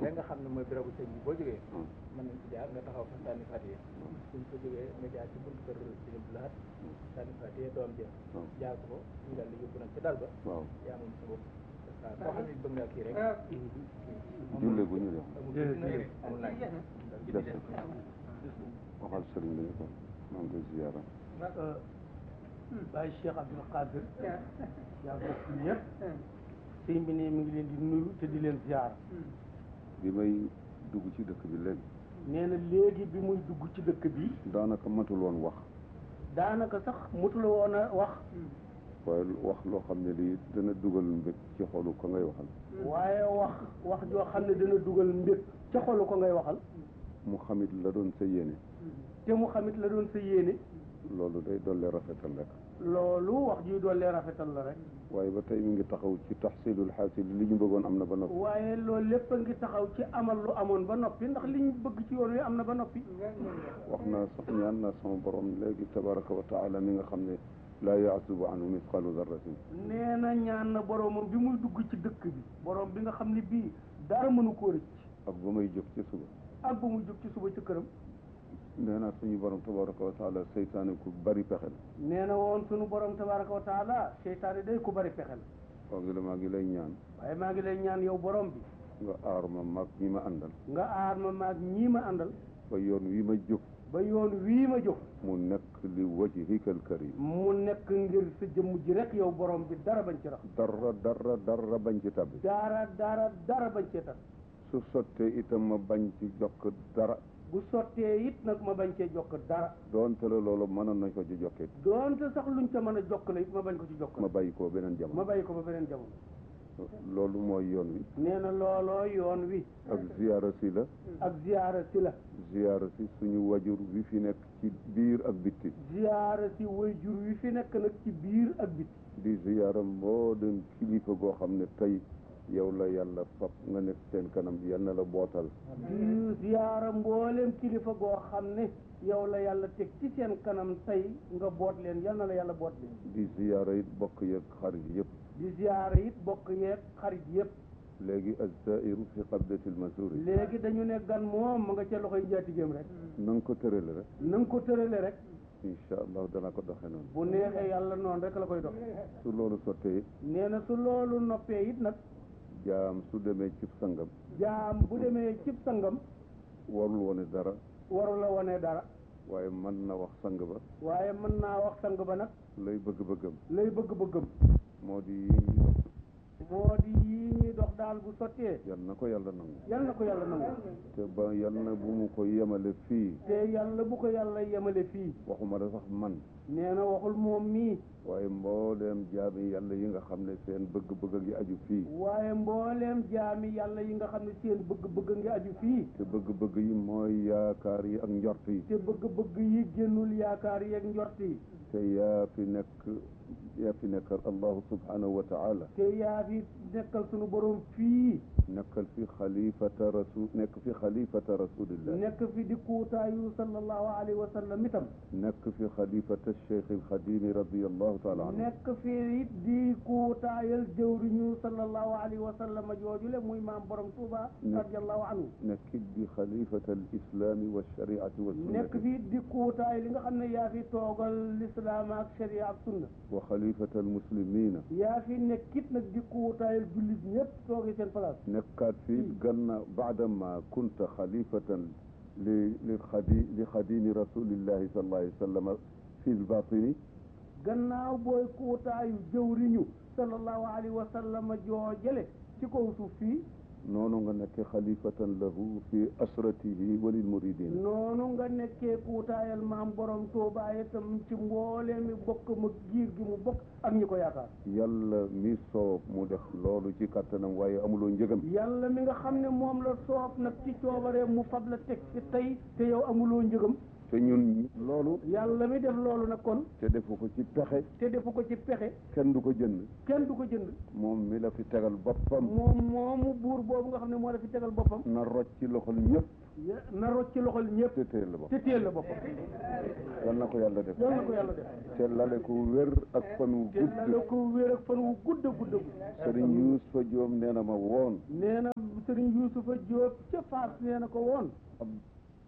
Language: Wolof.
fee nga xam ne mooy bérébu sëñ bi boo jógee mën nañ ci jaar nga taxaw fa sànni fatiye suñ ko jógee nga jaar ci buntu kër sëñ Abdou Lahad sànni fatiye doom jë jaar ko ñu daal di yóbbu nag ci dal ba waaw yaa moom sa bopp waaw koo xam ne bëgg nga kii rek julle gu ñu def amul amul laaj des waxal sëriñ bi ko maa ngi koy ziyaara Baye Cheikh Abdoul Qadir yaa bokk ñëpp sëñ bi ne mi ngi leen di nuyu te di leen ziyaara bi may dugg ci dëkk bi léegi nee na léegi bi muy dugg ci dëkk bi daanaka matul woon wax daanaka sax mutula woon a wax waaye wax loo xam ne lii dana dugal mbég ci xolu ko ngay waxal waaye wax wax joo xam ne dana dugal mbég ca xolu ko ngay waxal mu xamit la doon sa yéene te mu xamit la doon sa yéene loolu day dolli rafetal rek loolu wax ji doole rafetal la rek waaye ba tey mi ngi taxaw ci taxsilul xaasil li ñu bëggoon am na ba noppi waaye loolu lépp a ngi taxaw ci amal lu amoon ba noppi ndax liñ bëgg ci yoon wi am na ba noppi wax naa sax ñaan naa sama borom léegi tabaraka wa taala mi nga xam ne laa yaasubu anhu misqalu darratin nee na ñaan na boromam bi muy dugg ci dëkk bi borom bi nga xam ne bii dara mënu koo rëcc ak ba may jóg ci suba ak ba muy jóg ci suba ci këram nee naa suñu borom tabaraka wa taala seytaane ku bari pexe la nee na woon sunu borom tabaraka wa taala seytaane day ku bari pexe la waaw gi la maa ngi lay ñaan waaye maa ngi lay ñaan yow borom bi nga aar ma mag ñi ma àndal nga aar ma maag ñii ma àndal ba yoon wi ma jóg ba yoon wii ma jóg mu nekk li wajhika al karim mu nekk ngir sa jëmm ji rek yow borom bi dara bañ ci rax dara dara dara bañ ci tabbi dara dara dara bañ cee tax su sottee itam ma bañ ci jokk dara bu sottee it nag ma bañ cee jokk dara doonte la loolu mënoon nañ ko ci jokkee doonte sax luñ ca mën a jokkale it ma bañ ko ci ma jokkale bàyyi koo beneen ma jamono bàyyi ko ba beneen jamono loolu mooy yoon wi nee na looloo yoon wi ak ziyaara si la ak ziyaara si la ziyaara si suñu wajur wi fi nekk ci biir ak bitti ziyaara si way jur wi fi nekk nag ci biir ak biti di ziyaara moo dem kilifa goo xam ne tey yow la yàlla fab nga nekk seen kanam yal na la bootal di ziyaara mbooleem kilifa goo xam ne yow la yàlla teg ci seen kanam tey nga boot leen yal na la yàlla boot leen di ziyaara it bokk yeeg xarit yëpp di ziyaara it bokk yeeg xarit yëpp léegi azzairu fi qabdati almasuri léegi dañu ne gan moom ma nga ca loxoy njaatigéem rek na nga ko tërale rek na nga ko tërale rek incha allah dana ko doxe noonu bu neexee yàlla noonu rek la koy dox su loolu sottee it nee na su loolu noppee it nag jaam su demee cib sangam jaam bu demee cib sangam warul wone dara waru la wone dara waaye mën na wax sang ba waaye mën naa wax sang ba nag lay bëgg-bëggam lay bëgg-bëggam moo di yi ñuy dox moo di yii ñuy dox daal bu sottee yal na ko yàlla nangu yal na ko yàlla nangu te ba yal na bu mu ko yemale fii te yàlla bu ko yàlla yemale fii waxuma da sax man nee na waxul moom mii waaye mbooleem jaami yàlla yi nga xam ne seen bëgg-bëgg ngi aju fii waaye mbooleem jaami yàlla yi nga xam ne seen bëgg-bëgg ngi aju fii te bëgg-bëgg yi mooy yaakaar yi ak njort yi te bëgg-bëgg yi génnul yaakaar yeeg njort yi te yaa fi nekk yaa fi nekkal allahu subhanahu wa taala te yaa fi nekkal sunu borom fii nekkal fi xalifata rasul nekk fi xalifata rasulillah nekk fi di kuutaayu sallallahu alayhi wa sallam itam nekk fi xalifata cheikh alxadimi radiallahu taala anhu nekk fi it di kuutaayal jëwriñu sallallahu alayhi wa sallam joojule muy maam borom Tuuba radiallahu anhu nekkit di xalifata alislami walshariati nekk walsunnati fi di kuutaay li nga xam ne yaa fi toogal lislaam ak sharia ak sunna wa xalifata almuslimina yaa fi nekkit nag di kuutaayal jullit ñëpp toogee seen place nekkaat fi gannaaw baadama kunta xalifatan li li xadi li xadimi rasulillahi sallallahu alayhi wa sallam fi lbatini gannaaw booy kuutaayu jëwriñu sallallahu alayhi wa sallam joojale ci kaw suuf fii noonu nga nekke xalifatan lahu fi asratihi wa lilmuridin noonu nga nekkee kuutaayal maam borom Tuubaa itam ci mbooleem mi bokk ma giir gi mu bokk ak ñi ko yaakaar yàlla mi soob mu def loolu ci kattanam waaye amuloo njëgam yàlla mi nga xam ne moom la soob nag ci coobaree mu fab la teg fi tey te yow amuloo njëgam te ñun loolu yàlla mi def loolu nag kon te defu ko ci pexe te defu ko ci pexe kenn du ko jënd kenn du ko jënd moom mi la fi tegal boppam moom moomu buur boobu nga xam ne moo la fi tegal boppam na rocc ci loxol ñëpp ya- na rocc ci loxol ñëpp te téel la bopp te téel la boppam yal na ko yàlla def yal na ko yàlla def te lale ko wér ak fan wu te la la gudd ko wéer ak fan wu gudd a gudd a gudd sëriñ Yuusufa Joom nee na ma woon nee na sëriñ sëriñ Yuusufa Jóob ca Faas nee na ko woon